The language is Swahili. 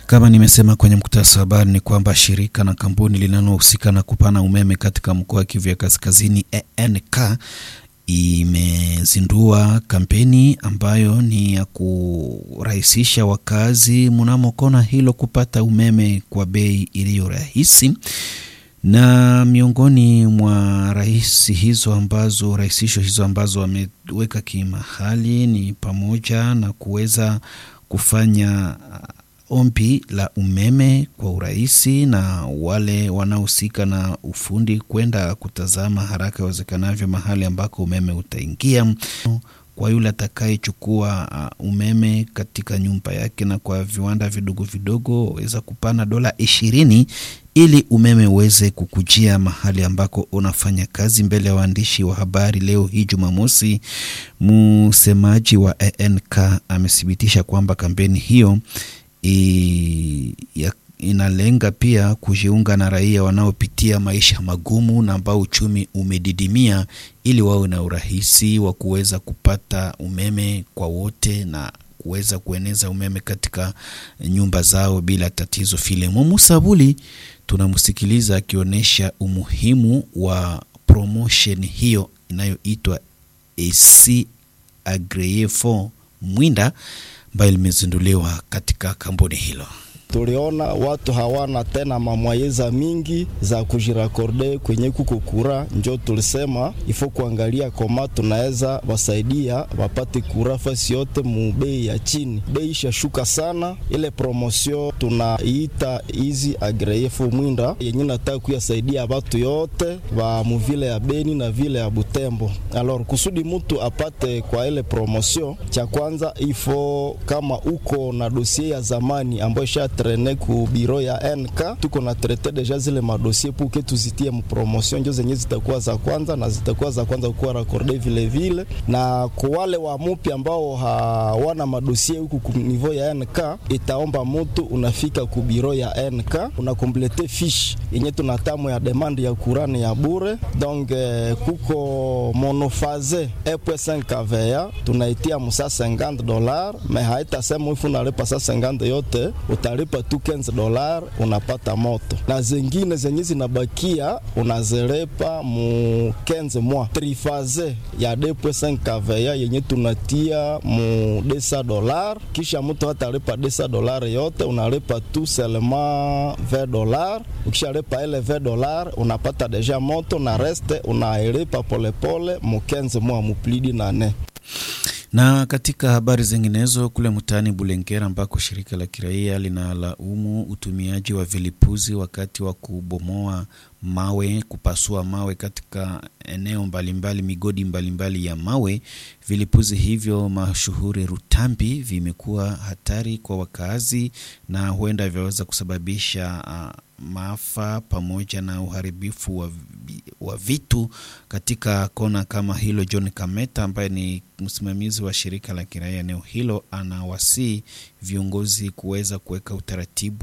Kama nimesema kwenye mkutasa wa habari ni kwamba shirika na kampuni linalohusika na kupana umeme katika mkoa wa Kivu ya Kaskazini ENK imezindua kampeni ambayo ni ya kurahisisha wakazi mnamo kona hilo kupata umeme kwa bei iliyo rahisi na miongoni mwa rahisi hizo ambazo rahisisho hizo ambazo wameweka kimahali ni pamoja na kuweza kufanya ombi la umeme kwa urahisi na wale wanaohusika na ufundi kwenda kutazama haraka iwezekanavyo mahali ambako umeme utaingia kwa yule atakayechukua uh, umeme katika nyumba yake na kwa viwanda vidogo vidogo waweza kupana dola ishirini ili umeme uweze kukujia mahali ambako unafanya kazi. Mbele ya waandishi wa habari leo hii Jumamosi, msemaji wa ENK amethibitisha kwamba kampeni hiyo i, ya, inalenga pia kujiunga na raia wanaopitia maisha magumu na ambao uchumi umedidimia ili wawe na urahisi wa kuweza kupata umeme kwa wote na kuweza kueneza umeme katika nyumba zao bila tatizo. Filemo Musabuli tunamsikiliza akionyesha umuhimu wa promotion hiyo inayoitwa AC Agreyefo Mwinda ambayo limezinduliwa katika kampuni hilo. Tuliona watu hawana tena mamwayeza mingi za kujirakorde kwenye kuko kura, njo tulisema ifo kuangalia koma tunaweza wasaidia wapate kura fasi yote mu bei ya chini. Bei ishashuka sana, ile promosio tunaiita hizi agreyefu mwinda yenye nataka kuyasaidia watu yote wa muvile ya Beni na vile ya Butembo. Alors kusudi mutu apate kwa ile promosio, cha kwanza ifo kama uko na dosie ya zamani ambayo isha trene ku biro ya NK tuko na traite deja zile madosie puke tuzitie mpromotion njo zenye zitakuwa za kwanza na zitakuwa za kwanza kuwa rakorde vile vile, na kwa wale wa mupi ambao hawana madosie huku ku niveau ya NK, itaomba mutu unafika ku biro ya NK unakomplete fiche yenye tunatamu ya demande ya kurani ya bure. Donc eh, kuko monofaze e.5 kVA tunaitia musa 50 dollars, me haitasema ifu nalipa sa 50 yote utalipa tu 15 dolar unapata moto, na zengine zenye zinabakia unazelepa mu 15 mwa trifaze ya 2.5 kVA yenye tunatia mu 200 dolar, kisha mtu hatalipa 200 dolar yote, unalipa tu selema 20 dolar. Ukishalipa ile 20 dolar unapata deja moto na reste unailipa polepole mu 15 mwa muplidi nane na katika habari zinginezo kule mtaani Bulengera ambako shirika la kiraia linalaumu utumiaji wa vilipuzi wakati wa kubomoa mawe, kupasua mawe katika eneo mbalimbali, migodi mbalimbali ya mawe. Vilipuzi hivyo mashuhuri Rutambi vimekuwa hatari kwa wakazi na huenda vyaweza kusababisha uh, maafa pamoja na uharibifu wa, wa vitu katika kona kama hilo. John Kameta ambaye ni msimamizi wa shirika la kiraia eneo hilo anawasii viongozi kuweza kuweka utaratibu